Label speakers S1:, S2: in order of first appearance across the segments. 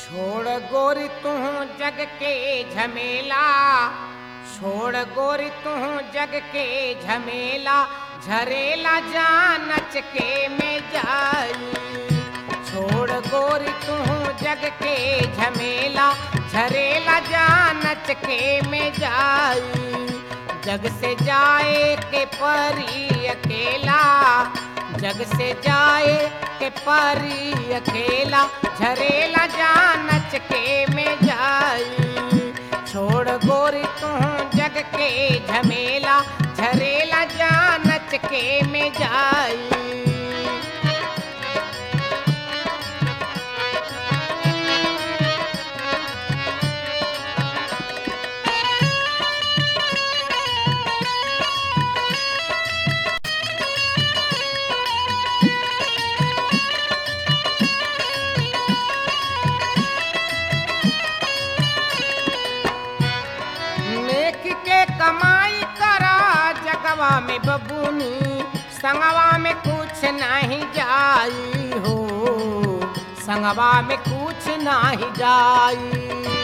S1: छोड़ गोरी तू जग के झमेला छोड़ गोरी तू जग के झमेला झरेला जानच के में जाई छोड़ गोरी तू जग के झमेला झरेला जानच के में जाई जग से जाए के परी अकेला जग से जाए के परी अकेला झरेला जानच के में जाई छोड़ गोरी तू जग के झमेला झरेला जानच के में जाई नेक के कमाई करा जगवा में बबूनी संगवा में कुछ नहीं जाई हो संगवा में कुछ नहीं जाई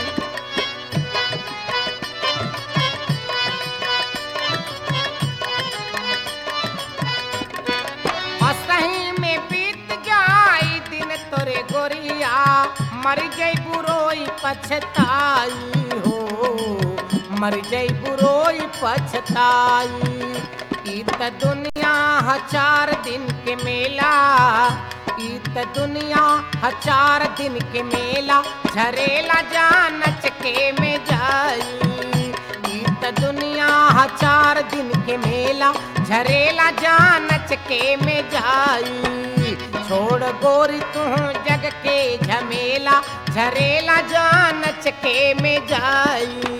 S1: असही में बीत जाई दिन तोरे गोरिया मर जई बुरोई पछताई हो मर जई बुरोई पछताई ई त दुनिया ह चार दिन के मेला ई त दुनिया ह चार दिन के मेला झरेला जानच के में जाई ई त दुनिया ह चार दिन के मेला झरेला जानच के में जाई छोड़ गोरी तू जग के झमेला झरेला जानच के में जाई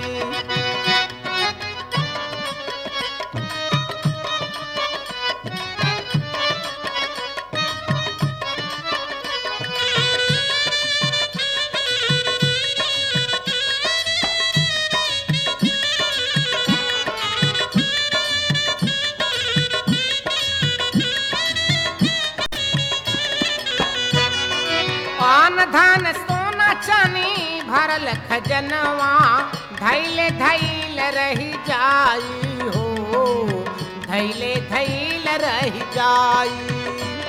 S1: पान धन सोना चनी भरल खजनवा धैले धैल रही जाई हो धैले धैल रही जाई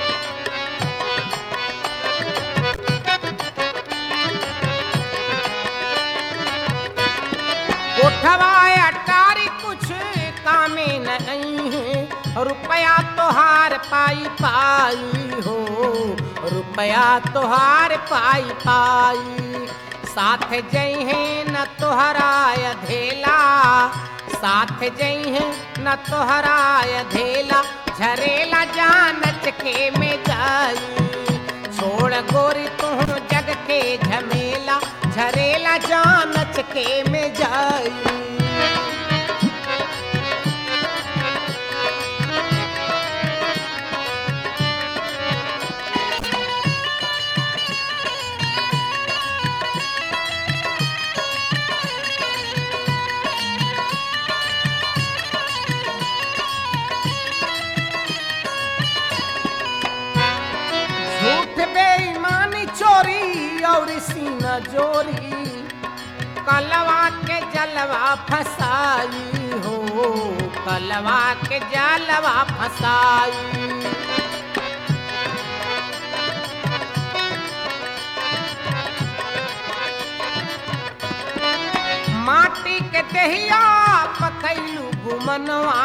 S1: कोठवा अटारी कुछ कामे नहीं है रुपया तोहार पाई पाई हो रुपया तोहार पाई पाई साथ जइहे न तोहरा अधेला साथ जइहे न तोहरा अधेला झरेला जानच के में जाई छोड़ गोरी तू जग के झमेला झरेला जानच के में जाई झूठ बेईमानी चोरी और सीना जोरी कलवा के जलवा फसाई हो कलवा के जलवा फसाई माटी के दहिया पकैलू गुमनवा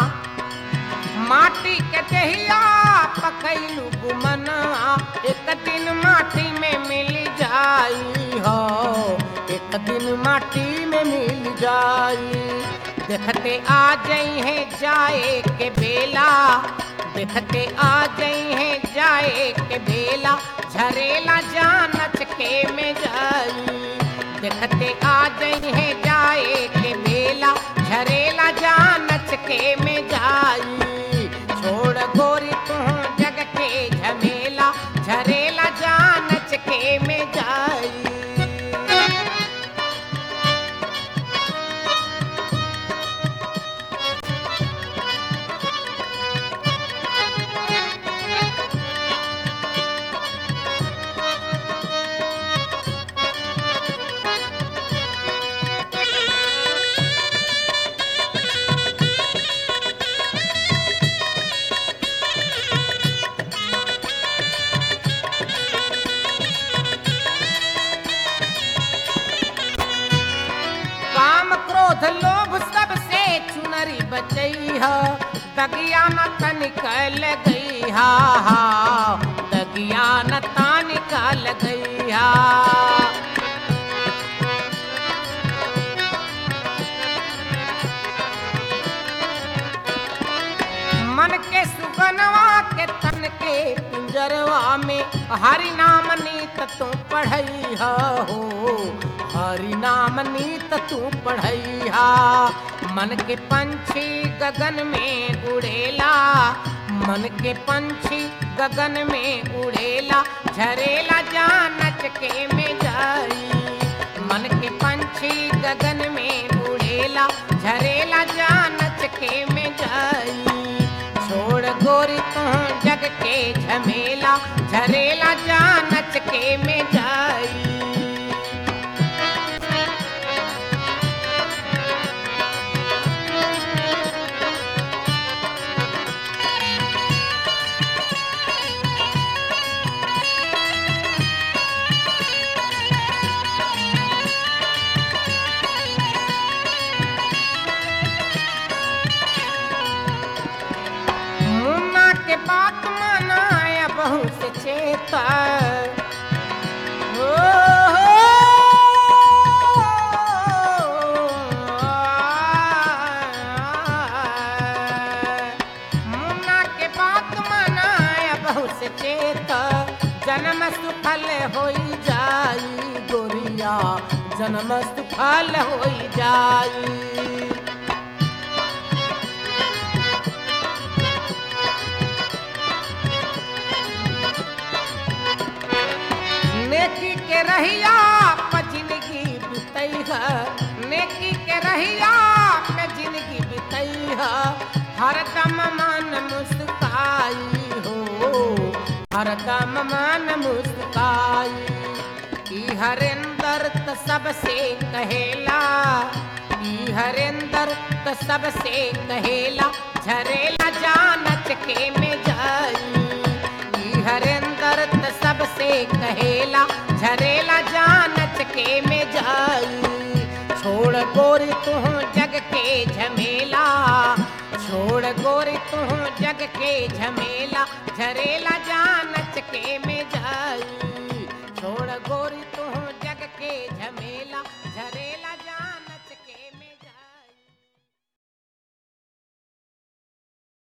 S1: माटी के दहिया पकैलू गुमनवा एक दिन माटी में मिल जाई हो एक दिन माटी में मिल जाई देखते आ जाई है जाए के बेला देखते आ जाई है जाए के बेला झरेला जानच के में जाई देखते आ जाई है जाए के बेला झरेला जानच के में जाई छोड़ गोरी तू जग के झमेला झरेला जानच के में जाई ह दगिया न तनिकल गई हा हा दगिया न तनिकल गई हा मन के सुगनवा के तन के पिंजरवा में हरि नाम नीत तू पढ़ई हो हरि नाम नीत तू पढ़ई मन के पंछी गगन में उड़ेला मन के पंछी गगन में उड़ेला झरेला जानच के में जाई मन के पंछी गगन में उड़ेला झरेला जानच के में जाई छोड़ गोरी तू जग के झमेला झरेला जानच के में जाई मुन्ना के बात मनाया बहु से चेता हो, मुन्ना के बात मनाया बहु से चेता जन्म सुफल होई जाई गोरिया जन्म सुफल होई जाई नेकी के रहिया पे जिंदगी बितई है नेकी के रहिया पे जिंदगी बितई है हरदम मन मुस्काई हो हरदम मन मुस्काई ई हरेंदर त सबसे कहेला ई हरेंदर त सबसे कहेला झरेला जानच के में जाई ई हरेंदर त सबसे कहेला झरेला जानच के में जाई छोड़ गोरी तू जग के झमेला छोड़ गोरी तू जग के झमेला झरेला जान